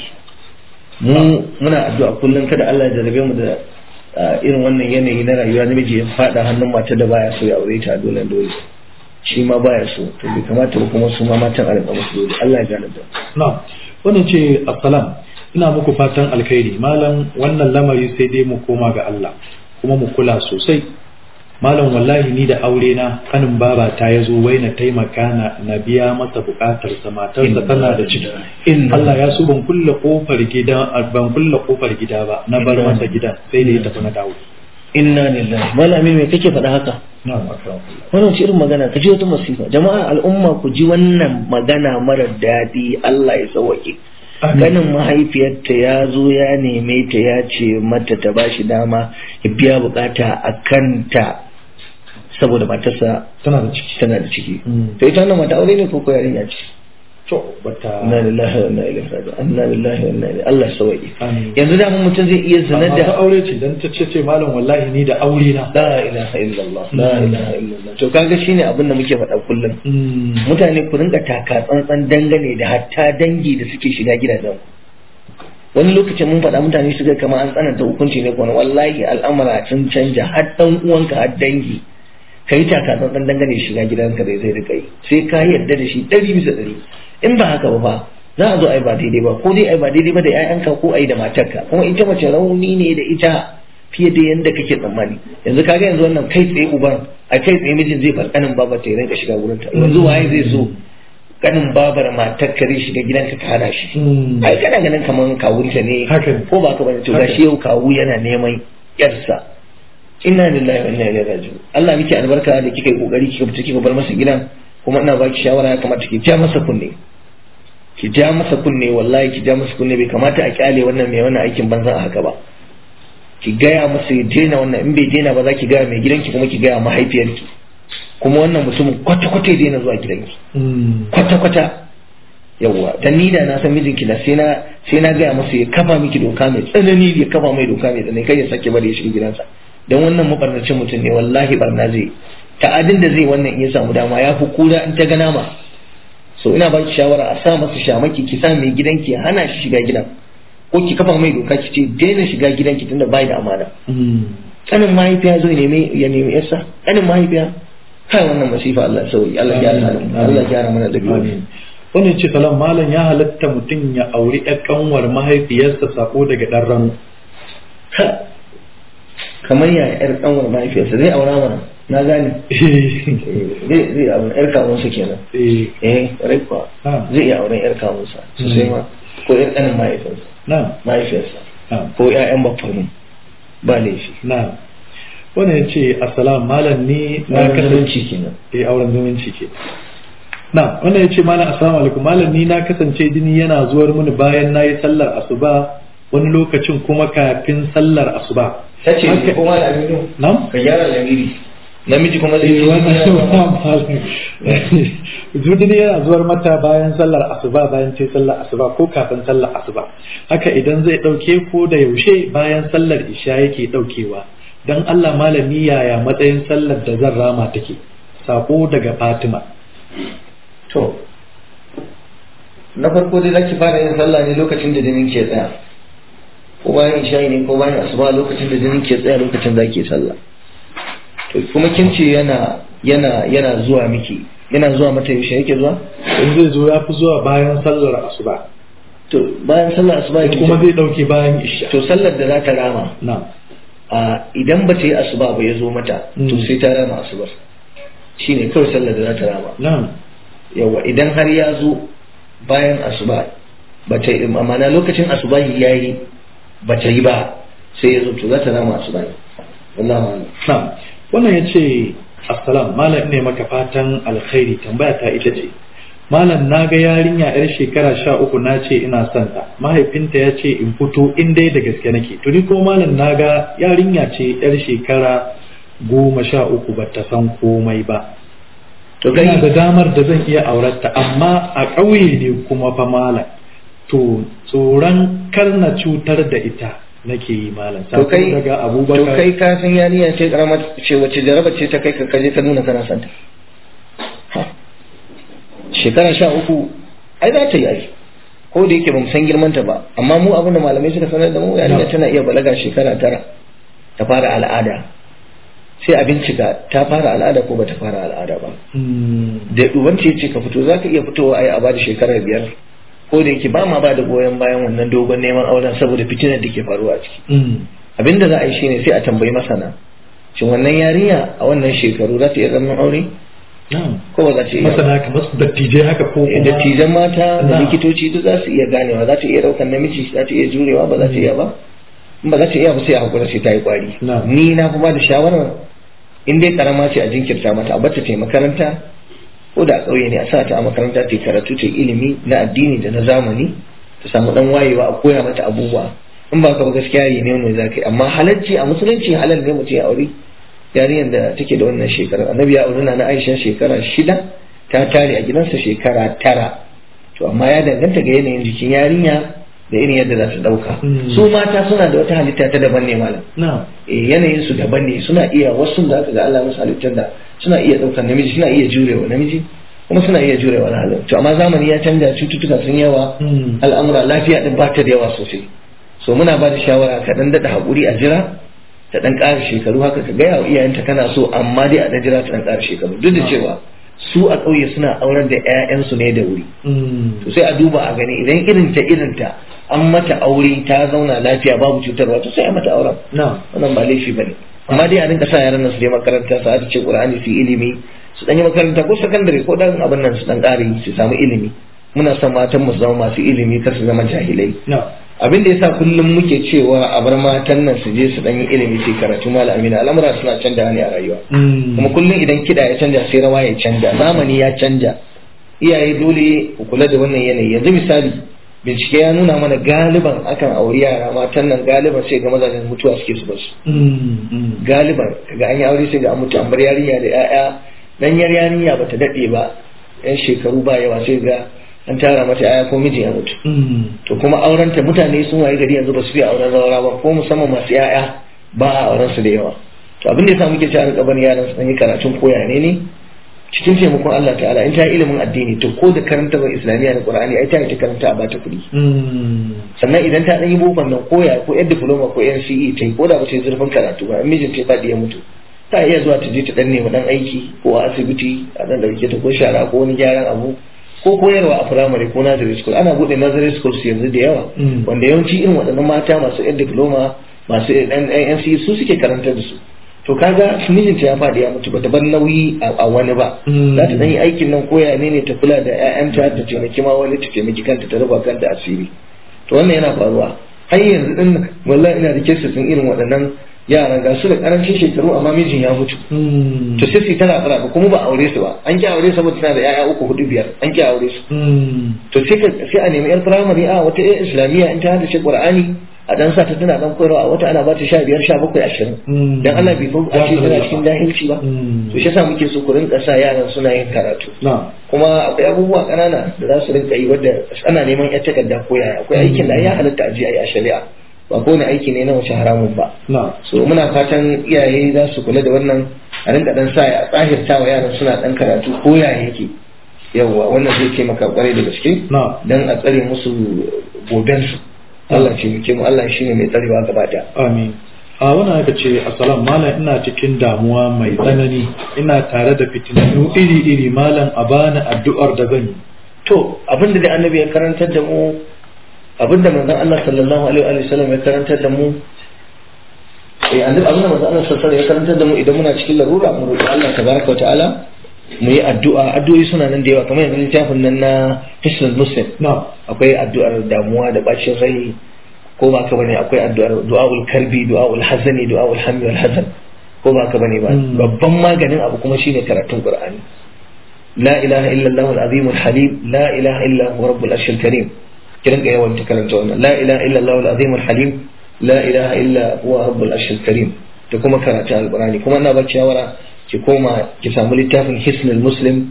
mu muna addu'a kullum kada Allah ya jarabe mu da ah, irin wannan yanayi na rayuwa namiji ya faɗa hannun mata da baya so ya aure ta dole dole shi ma baya so to bai kamata ba kuma su ma matan a rinka musu dole Allah ya gane da na wannan ce assalam ina muku fatan alkhairi malam wannan lamari sai dai mu koma ga Allah kuma mu kula sosai malam wallahi ni da aure na kanin baba ta yazo wai na taimaka na na biya masa bukatar sa matarsa tana da ciki Inna- Allah ya so ban kulle kofar gida ban kulle kofar gida ba na bar Inna- masa gidan sai da ya tafi na dawo inna lillahi malam amin me kake faɗa haka na'am akramakallah wannan ce irin magana ka ji wata masifa jama'a al'umma ku ji wannan magana mara daɗi Allah ya sauwake Amin. ganin mahaifiyarta ya zo ya neme ta ya ce mata ta ba shi dama ya biya bukata a kanta saboda matarsa tana da ciki tana da ciki Mm. to ita wannan mata aure ne ko ko yarinya ce to bata inna lillahi wa inna ilaihi raji'un inna lillahi wa inna ilaihi Allah ya sauwake Amin. yanzu da mutum zai iya zina amma ta da aure ce dan ta ce ce malam wallahi ni da aure na la ilaha illallah la ilaha illallah to kaga shine abin da muke faɗa kullum Mm. mutane ku rinka taka tsantsan dangane da hatta dangi da suke shiga gidajen wani lokacin mun faɗa mutane su ga kamar an tsananta hukunci ne kuma wallahi al'amura sun canja har dan uwanka har dangi kai taka tsantsan dangane da shiga gidanka da zai rika yi sai ka yarda da shi ɗari bisa ɗari in ba haka ba fa za a zo ai ba daidai ba ko dai ai ba daidai ba da 'ya'yanka ko ai da matarka kuma ita mace rauni ne da ita fiye da yadda kake tsammani yanzu kaga yanzu wannan kai tsaye uban a kai tsaye mijin zai bar kanin babar ta ya rinka shiga gurin ta yanzu waye zai so kanin babar matar ka zai shiga gidanka ka hana shi Mm. ai kana ganin kaman kawunta ne Haka ne. ko ba ka bane to Haka. gashi yau kawu yana neman yarsa inna lillahi wa inna ilaihi raji'un Allah miki albarka da kika yi kokari kika fita kika bar masa gidan kuma ina baki shawara ya kamata ki ja masa kunne ki ja masa kunne wallahi ki ja masa kunne bai kamata a kyale wannan mai wannan aikin banza a haka ba ki gaya masa ya daina wannan in bai daina ba za ki gaya mai gidanki kuma ki gaya mahaifiyarki kuma wannan mutumin kwata-kwata ya daina zuwa gidanki Mm. kwata-kwata yawwa dan ni da na san mijinki na sai na sai na gaya masa ya kafa miki doka mai tsanani ya kafa mai doka mai tsanani kai ya sake bari ya shiga gidansa dan wannan mabarnacin mutum ne wallahi barna zai ta'adin da zai wannan in ya samu dama ya fi kura in ta ga nama so ina baki shawara a sa masa shamaki ki sa mai gidanki ya hana shi shiga gidan ko ki kafa mai doka ki ce daina shiga gidanki tunda bai da amana Mm. kanin mahaifiya zo ya nemi ya nemi yarsa kanin mahaifiya kai wannan masifa Allah ya sauki Allah ya gyara halin mu. Allah ya gyara mana dabi'u Amin. Wannan ce salam malam ya halatta mutum ya auri ƴar kanwar mahaifiyarsa sako daga ɗan rano. Ha, kamar ya yar kanwar mahaifiyarsa zai aura mana na gane Eh, zai zai aure yar kawunsa kenan Eh, eh rai kuwa Ah. zai iya auren yar kawunsa sosai ma ko yar kanin mahaifinsa na, mahaifiyarsa na, ko ƴaƴan baffanu ba laifi na. Wannan ya ce assalam malam ni na na kasance kasance kenan eh auren zumunci ke. Na, wannan ya ce malam assalamu alaikum malam ni na kasance jini yana zuwar mini bayan na yi sallar asuba wani lokacin kuma kafin sallar asuba. ta ce Haka- ko ma da aminu Na'am? ka gyara lamiri namiji kuma zai Eh, wannan ce Judini yana zuwar mata bayan sallar asuba bayan ce sallar asuba ko kafin sallar asuba haka idan zai ɗauke ko da yaushe bayan sallar isha yake ɗaukewa don Allah malami yaya matsayin sallar da zan rama take sako daga Fatima To, na farko dai zaki fara yin sallah ne lokacin da jinin ke tsaya. Ko bayan isha'i ne ko bayan asuba lokacin da jinin ke tsaya lokacin za ki sallah. To kuma kin ce yana yana yana zuwa miki yana zuwa mata yaushe yake zuwa? in zai zo ya fi zuwa bayan sallar asuba To bayan sallar asuba yake kuma zai ɗauke bayan isha to sallar da za ta rama na a idan ba ta yi asuba ba ya zo mata to Mm. sai ta rama asubar. Shine kawai sallar da za ta rama. na yawa idan har ya zo bayan asuba ba ta yi amana lokacin asuba ya yi ba ta yi ba sai ya zo to za ta rama asuba ne wallahu a'lam na wannan ya ce assalam malam ne maka fatan alkhairi tambaya ta ita ce malam na ga yarinya yar shekara sha uku na ce ina son ta mahaifinta ya ce in fito in dai da gaske nake to ni ko malam na ga yarinya ce yar shekara goma sha uku ba ta san komai ba to ina da kai damar da zan iya aurarta amma a ƙauye ne kuma fa malam to tsoron kar na cutar da ita nake yi malam to kai Sako daga to abubakar kai ka san yarinya ce karama ce wace jaraba ce ta kai ka kaje ka nuna kana santa Ha. shekara sha uku ai za ta yi ai ko da yake bamu san girmanta ba amma mu abin da malamai suka sanar da mu yarinya No. tana iya balaga shekara tara ta fara al'ada sai a bincika ta fara al'ada ko bata fara al'ada ba Mm, da uban ce ce ka fito za ka iya fitowa ai a bada shekara biyar ko da yake ba ma ba da goyon bayan wannan dogon neman auren saboda fitinar da ke faruwa a ciki mm, abinda za a yi shine sai a tambayi masana shin wannan yarinya a wannan shekaru za ta iya zaman aure na'am. ko ba za ta iya ba? masana kamar su dattijai haka ko Eh, kuma dattijan mata da Na. likitoci duk za su iya ganewa za ta iya daukan namiji za ta iya jurewa ba za ta iya ba in ba za ta iya ba sai a hakura sai ta yi kwari Na. ni na fi ba da shawarar in dai karama ce a jinkirta mata a bata ta yi makaranta ko da a ƙauye ne a sa ta a makaranta ta yi karatu ta yi ilimi na addini da na zamani ta samu dan wayewa a koya mata abubuwa in ba ka ba gaskiya yi ne wani za ka yi amma halarci a musulunci halal ne mutum ya aure yarinyar da take da wannan shekarar annabi ya auri na aisha shekara shida ta tare a gidansa shekara tara to amma ya danganta ga yanayin jikin yarinya da irin yadda za su dauka Mm. su mata suna da wata halitta ta daban ne malam na'am eh, yanayin su daban ne suna iya wasu da aka ga Allah musu halittar da suna iya daukar namiji suna iya jurewa namiji kuma suna iya jurewa na halin to amma zamani ya canja cututtuka sun yawa Mm. al'amura lafiya din ba ta da yawa sosai so muna ba da shawara ka dan daɗa haƙuri a jira ta dan ƙara shekaru haka ka gaya wa iyayenta kana so amma dai a dan jira ta dan ƙara shekaru duk da cewa su a ƙauye suna aurar da 'ya'yansu ne da wuri Mm, to sai a duba a gani idan irinta irinta an mata aure ta zauna lafiya babu cutarwa to sai a mata auren na'am. wannan ba laifi bane amma dai a rinka sa yaran nan su je makaranta su hada ce qur'ani su yi ilimi su dan yi makaranta ko sakandare ko dan abin nan su dan ƙari su samu ilimi muna son matan mu su zama masu ilimi kar su zama jahilai na'am. abin da yasa kullum muke cewa a bar matan nan su je su dan yi ilimi su yi karatu malami na al'amura suna canja ne a rayuwa Mm, kuma kullum idan kiɗa ya canja sai rawa ya canja zamani ya canja iyaye dole ku kula da wannan yanayi yanzu misali bincike ya nuna mana galiban akan auri yara matan nan galiban sai ga mazajen mutuwa suke su basu mm, mm. galiban ga an yi aure sai ga an mutu an bar yarinya da 'ya'ya dan yar yarinya bata daɗe ba yan shekaru ba yawa sai ga an tara mata 'ya'ya ko miji ya mutu Mm, to kuma aurenta mutane sun waye gari yanzu ba su fi auren zaura ba ko musamman masu 'ya'ya ba a auren su da yawa to abin da yasa muke cewa rika barin yaran su dan yi karatun koya ne ne cikin taimakon Allah ta'ala in ta yi ilimin addini to ko da karanta ba islamiyya da qur'ani ai ta yi ta karanta a bata kuɗi mm, sannan idan ta dan yi bokon nan koya ko yan diploma ko yan CE ta yi ko da ba ta yi zurfin karatu ba in mijin ta faɗi ya mutu ta iya zuwa ta je ta dan nemi dan aiki ko a asibiti a dan dauke ta ko shara ko wani gyaran abu ko koyarwa a firamare ko nursery school ana bude nursery schools yanzu da yawa Mm. wanda yawanci irin waɗannan mata masu yan diploma masu yan yan NCE su suke karantar da su to kaga mijinta ya faɗi ya mutu bata bar nauyi a a wani ba Mm. za ta dan yi aikin nan koya ne ne ta kula da 'ya'yanta ta taimaki ma wani ta taimaki kanta ta raba kanta asiri to wannan yana faruwa har yanzu din nan, wallahi ina da kesa sun irin waɗannan yaran ga su da karancin shekaru amma mijin ya mutu mm, to sai su yi tana tsara ba kuma ba aure su ba an ki aure saboda tana da 'ya'ya uku hudu biyar an ki aure su mm, to sai ka sai a nemi yar firamare a wata yar islamiyya in ta hada shi qur'ani a dan sa ta tana dan koyarwa a wata ana ba ta sha biyar sha bakwai ashirin mm. dan Allah bai so a ce tana cikin jahilci ba Mm. to shi yasa muke so ku rinka sa yaran suna yin karatu na'am. kuma akwai abubuwa ƙanana da za su rinka yi wadda ana neman yar takarda ko yaya akwai aikin da ya halatta a je a yi a shari'a ba kowane aiki ne na wace haramun ba na'am. so muna fatan iyaye za su kula da wannan a rinka dan sa ya tsahirta wa yaran suna dan karatu ko yaya yake yawwa wannan zai taimaka kwarai da gaske na'am. dan a tsare musu gobensu Allah ce muke mu Allah shine mai tsarewa gaba daya Amin. A wannan aka ce, Assalam malam ina cikin damuwa mai tsanani, ina tare da fitinannu iri-iri malam a bani addu'ar da zan yi. to abinda da annabi ya karantar da mu abinda manzon Allah sallallahu alaihi wa sallam ya karantar da mu eh annabi abinda manzon Allah sallallahu alaihi wa sallam ya karantar da mu idan muna cikin larura mu roki Allah tabaraka wa ta'ala mu yi addu'a addu'o'i suna nan da yawa kamar yanzu littafin nan na Hisnul Muslim Na'am. akwai addu'ar damuwa da bacin rai ko ba ka bane akwai addu'ar du'aul karbi du'aul hazani du'aul hammi wal hazan ko ba ka bane ba Mm. babban maganin abu kuma shine karatun Qur'ani la ilaha illa Allah al-azim al-halim la ilaha illa huwa rabbul arshil karim kiran ga yawan karanta wannan la ilaha illa Allah al-azim al-halim la ilaha illa huwa rabbul arshil karim da kuma karatun alkurani kuma ina baki shawara ki koma ki samu littafin hisnul muslim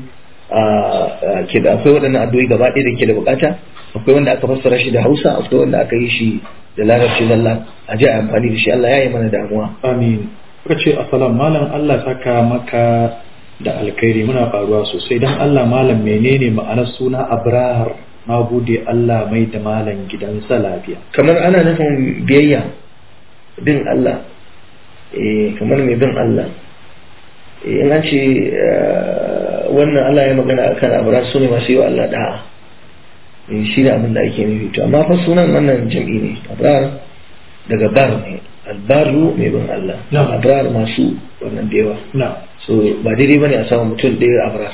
ke da akwai waɗannan addu'o'i gaba ɗaya da ke da bukata akwai wanda aka fassara shi da hausa akwai wanda aka yi shi da larabci zalla a ji a amfani da shi Allah ya yi mana damuwa amin kuka ce assalam malam Allah saka maka da alkhairi muna faruwa sosai dan Allah malam menene ma'anar suna abrar na gode Allah mai da malam gidansa lafiya kamar ana nufin biyayya bin Allah eh kamar mai bin Allah eh in an ce wannan Allah ya magana akan abrar su ne masu yi wa Allah da'a eh shi ne abin da ake nufi to amma fa sunan wannan jam'i ne abrar daga bar ne albaru mai bin Allah Na'am. abrar masu wannan da yawa na so ba daidai bane a samu mutum ɗaya abrar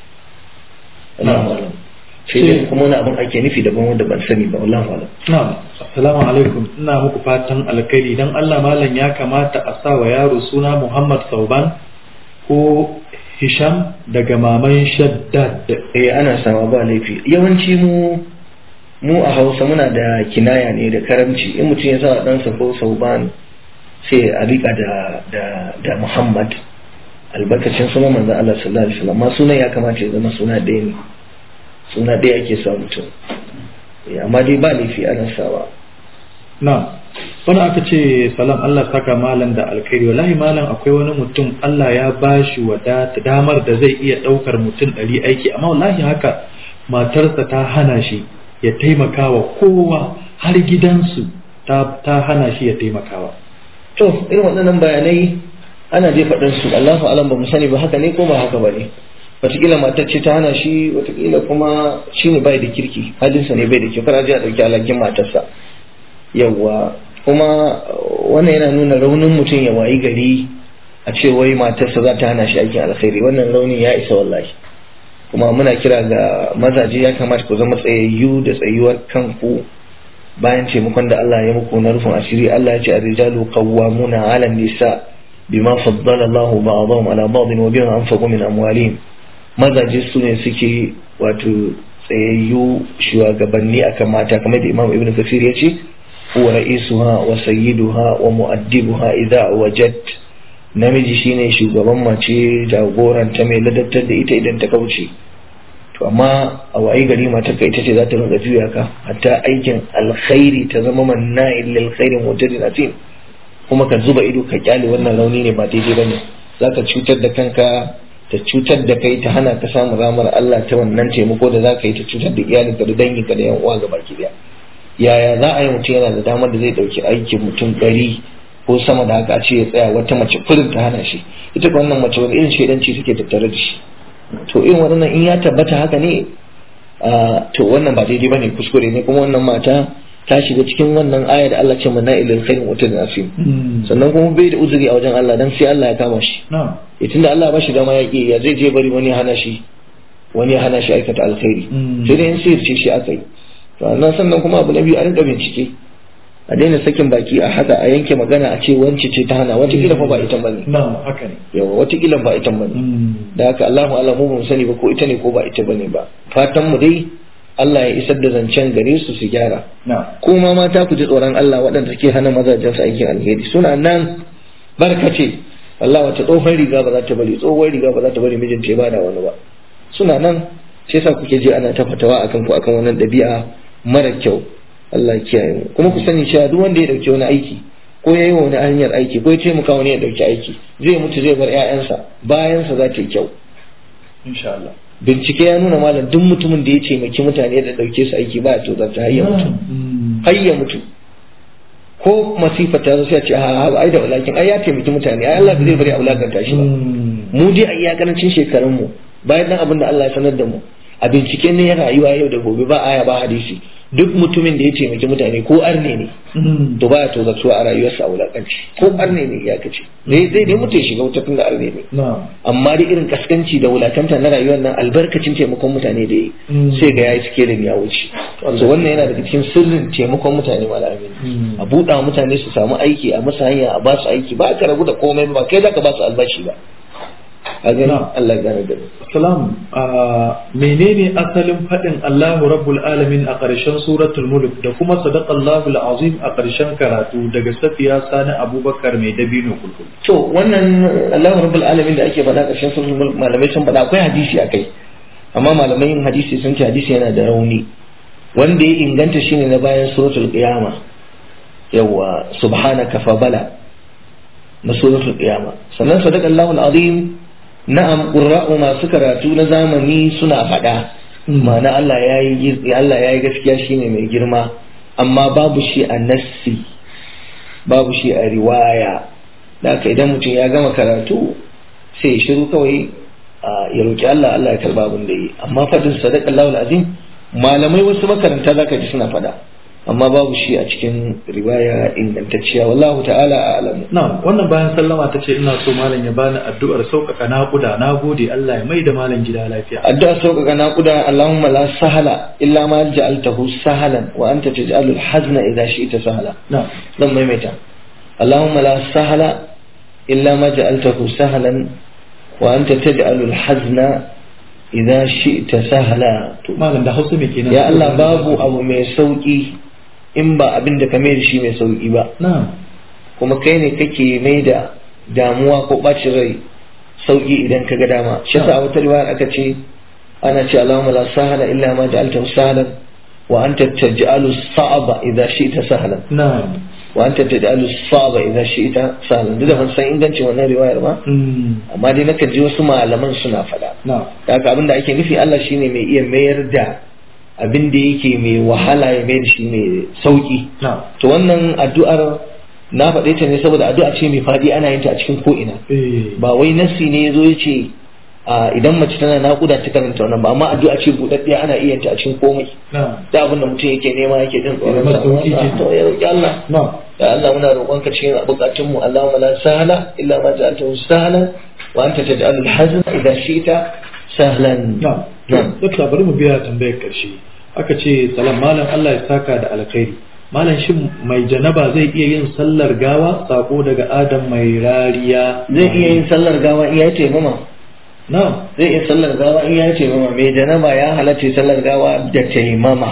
Allahu alam sai dai kuma wani abin ake nufi daban wanda ban sani ba Allahu alam Na'am, assalamu alaikum. Ina muku fatan alkhairi dan Allah malam ya kamata a sa wa yaro suna Muhammad Sauban ko Hisham daga maman Shaddad. eh ana sama ba laifi yawanci mu mu a Hausa muna da kinaya ne da karamci in mutum ya sa ɗansa ko sauban sai a rika da da da Muhammad albarkacin sunan manzon Allah sallallahu alaihi wasallam amma sunan ya kamata ya zama suna ɗaya ne suna ɗaya ake sa mutum Eh, amma dai ba laifi ana sawa Na'am. Wani aka ce salam Allah saka malam da alkhairi wallahi malam akwai wani mutum Allah ya bashi wadata damar da zai iya ɗaukar mutum ɗari aiki amma wallahi haka matarsa ta hana shi ya taimakawa kowa har gidansu ta, ta hana shi ya taimakawa. to irin waɗannan bayanai ana dai faɗin su Allahu alam ba mu sani ba haka ne ko ba haka ba ne wataƙila matar ce ta hana shi wataƙila kuma shi ne bai da kirki halinsa ne bai da kyau kana ji a ɗauki alhakin matarsa yawwa kuma wannan yana nuna raunin mutum ya wayi gari a ce wai matarsa za ta hana shi aikin alkhairi wannan raunin ya isa wallahi kuma muna kira ga mazaje ya kamata ku zama tsayayyu da tsayuwar kanku bayan taimakon da Allah ya muku na rufin asiri Allah ya ce ar-rijalu qawwamuna 'ala an-nisa bima faddala Allah ba'dahum 'ala ba'din wa bima anfaqu min amwalihim mazaje su ne suke wato tsayayyu shugabanni akan mata kamar da Imam Ibn Kathir ya ce huwa ra'isuha wa sayyiduha wa mu'addibuha idza wajad namiji shine shugaban mace jagoranta mai ladabtar da ita idan ta kauce to amma a wayi gari matarka ita ce za ta rinka juya ka hatta aikin alkhairi ta zama manna'in lil khairin mutadin atim kuma ka zuba ido ka kyale wannan rauni ne ba daidai bane za ka cutar da kanka ta cutar da kai ta hana ka samun ramar Allah ta wannan taimako da za ka yi ta cutar da iyalinka da danginka da yan uwa ga baki daya yaya za a yi mutum yana da damar da zai dauki aikin mutum ɗari ko sama da haka a ce ya tsaya wata mace kurin ta hana shi ita ko wannan mace wani irin shaidanci take tattare da shi to irin waɗannan in ya tabbata haka ne to wannan ba daidai bane kuskure ne kuma wannan mata ta shiga cikin wannan aya da Allah ce mana ilal khairin wata da asim sannan kuma bai da uzuri a wajen Allah dan sai Allah ya kama shi Na'am. ya tunda Allah ba shi dama ya ƙi ya zai je bari wani ya hana shi wani ya hana shi aikata alkhairi Mm. sai dai in sirce shi aka yi sannan sannan kuma abu na biyu a rinka bincike a daina sakin baki a haka a yanke magana a ce wance ce ta hana watakila fa ba ita bane Na'am, haka ne. yawa watakila ba ita bane da haka Allahu alamu ba mu sani ba ko ita ne ko ba ita bane ba fatan mu dai Allah ya isar da zancen gare su su gyara Na'am. kuma mata ku ji tsoron Allah waɗanda suke hana mazajen su aikin alheri suna nan barkace Allah wata tsohon riga ba za ta bari tsohon riga ba za ta bari mijinta ya bada wani ba suna nan sai sa kuke je ana ta fatawa akan ku akan wannan ɗabi'a mara kyau Allah ya kiyaye mu kuma ku sani cewa duk wanda ya dauki wani aiki ko ya yi wa wani hanyar aiki ko ya taimaka wani ya dauki aiki zai mutu zai bar 'ya'yansa bayansa za ta yi kyau Insha Allah. bincike ya nuna malam duk mutumin da ya taimaki mutane da dauke su aiki ba ya tozarta har ya mutu Mm. har ya mutu ko masifa ta zo sai a ce a ai da walakin ai ya taimaki mutane ai Allah ba zai bari a wulakanta shi ba Mm. mu dai a iyakarancin shekarun mu bayan dan abin da Allah ya sanar da mu a binciken ne ya rayuwa yau da gobe ba aya ba hadisi duk mutumin da ya taimaki mutane ko arne ne Mm. to baya tozartuwa a rayuwarsa a wulakanci ko arne ne ya kace zai zai dai mutu ya shiga wuta tun da arne ne Na'am. amma da irin kaskanci da wulakanta na rayuwar nan albarkacin taimakon mutane da yi Mm. sai ga yayi sikelin ya wuce so wannan yana daga cikin sirrin taimakon mutane malamin Mm. a buɗa wa mutane su samu aiki a musu hanya a ba su aiki ba ka ragu da komai ba kai zaka ba su albashi ba a gani Na. Allah ya gane da mu. Salam, ah, menene asalin faɗin Allahu Rabbul Alamin a ƙarshen suratul mulk da kuma sadaqallahu azim a ƙarshen karatu daga Safiya Sani Abubakar mai dabino kulkul. to wannan Allahu rabbul alamin da ake faɗa ƙarshen suratul mulk malamai sun faɗa akwai hadisi akai amma malamai yin hadisi sun ce hadisi yana da rauni wanda ya inganta shine na bayan suratul qiyama yawa subhanaka fa bala na suratul qiyama sannan sadaqallahu azim na'am qurra'u masu karatu na zamani suna faɗa ma'ana Allah yayi Allah yayi gaskiya shine mai girma amma babu shi a nassi babu shi a riwaya da haka idan mutum ya gama karatu sai ya shiru kawai a ya roki Allah Allah ya karba abin da yi amma fadin sadaqallahu azim malamai wasu makaranta zaka ji suna faɗa amma babu shi a cikin riwaya ingantacciya wallahu ta'ala a'lamu Na wannan bayan sallama ta ce ina so malam ya bani addu'ar sauƙaƙa naƙuda na gode Allah ya mai da malam gida lafiya. addu'a sauƙaƙa naƙuda Allahumma la sahala illa ma ja'altahu sahalan wa anta taj'alu al-hazna idha shi'ta sahala Na. zan maimaita Allahumma la sahala illa ma ja'altahu sahalan wa anta taj'alu al-hazna idha shi'ta sahala to Malam da Hausa me kenan? ya Allah babu abu mai sauki in ba abin da ka mai da shi mai sauki ba Na. kuma kai ne kake mai da damuwa ko bacin rai sauki idan ka ga dama shi yasa a wata riwaya aka ce ana ce Allahumma la sahala illa ma ja'altahu sahlan wa anta taj'alu as-sa'ba idha shi'ta sahlan Na. wa anta taj'alu as-sa'ba idha shi'ta sahlan duk da ban san ingancin wannan riwayar ba Mm. amma dai nakan ji wasu malaman suna faɗa Na. da haka abin da ake nufi Allah shine mai iya mayar da abin da yake mai wahala ya mai da shi mai sauki Na. to wannan addu'ar na faɗe ta ne saboda addu'a ce mai faɗi ana yin ta a cikin ko'ina Eh. ba wai nassi ne ya zo ya ce a, idan mace tana naƙuda ta karanta wannan ba amma addu'a ce buɗaɗɗiya ana iya yin ta a cikin komai Na. da abin da mutum yake nema yake jin tsoron Ya sa masa sauki ke. to ya roƙi Allah Na. ya Allah muna roƙon ka cikin bukatun mu Allahumma la sahla illa ma ja'altahu sahlan wa anta taj'alul hazna idha shi'ta sahlan Na. Na'am. Dokta bari mu biya tambayar ƙarshe. Aka ce salam malam Allah ya saka da alkhairi. Malam shin mai janaba zai iya yin sallar gawa sako daga Adam mai rariya. zai iya yin sallar gawa iya taimama Na. zai iya sallar gawa in ya taimama mai janaba ya halatta sallar gawa da taimama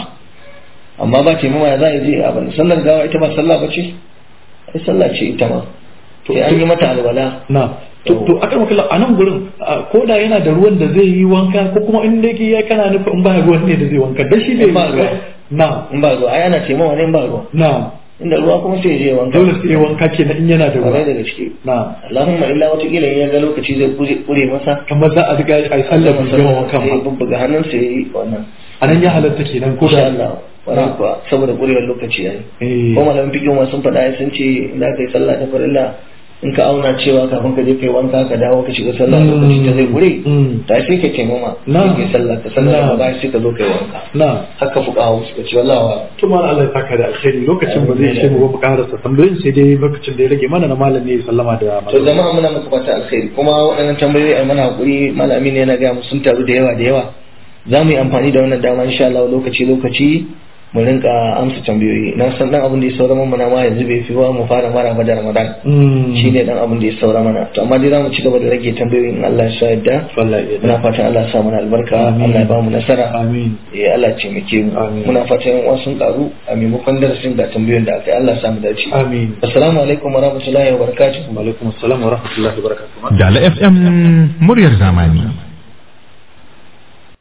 amma ba taimama ya za a je abin sallar gawa ita ba sallah ba ce ai sallah ce ita ma sai an yi mata alwala Na. To, to akan wakila a nan gurin a, ko da yana da ruwan da zai yi wanka ko kuma in da yake ya kana nufa in ba ruwan ne da zai wanka dan shi ne In ba ruwa. Na. in ba ruwa ai ana taimama ne in ba ruwa Na. inda ruwa kuma sai ya je wanka Dole sai ya wanka kenan in yana da kwarai ruwa. da gaske Na. Allahumma illa watakila in ya ga lokaci zai kure- kure masa Kamar za a riga a yi sallar bai gama wankan sai ya ba. bubbuga hannunsa ya yi wannan A nan ya halatta kenan ko insha da. Allah wannan kuwa saboda kurewar lokaci yayi Eh. ko malamin fikin ma sun faɗa sun ce idan ka yi sallah ta farilla in ka auna cewa kafin ka je kai wanka ka dawo ka shiga sallah Mm. lokaci ta zai gure Mm. ta sai ka taimama Na. sai ka sallah ka sallah Na. da bayan sai ka zo kai wanka Na. haka fuka hawo suka ce wallahi wa to ma Allah ya saka da alkhairi lokacin ba zai ce mu ba mu karasa tambayoyin sai dai lokacin da ya rage mana na malam ne ya sallama da to jama'a muna muku fata alkhairi kuma waɗannan tambayoyi a mana hakuri malami ne yana ga mu sun taru da yawa da yawa za mu yi amfani da wannan dama insha Allah lokaci lokaci mu rinka amsa tambayoyi na san dan abin da ya saura mana ma yanzu bai fi wa mu fara mara ba da Ramadan shi ne dan abin da ya saura mana to amma dai za mu ci gaba da rage tambayoyin Allah ya sa yadda wallahi muna fatan Allah ya sa mana albarka Amin. Allah ya ba mu nasara amin eh Allah ya taimake mu Amin. muna fatan yan uwa sun karu a maimakon darasin da tambayoyin da aka yi Allah ya sa mu dace amin assalamu alaikum wa rahmatullahi wa barakatuh wa alaikum assalam wa rahmatullahi wa barakatuh Dala FM muryar zamani.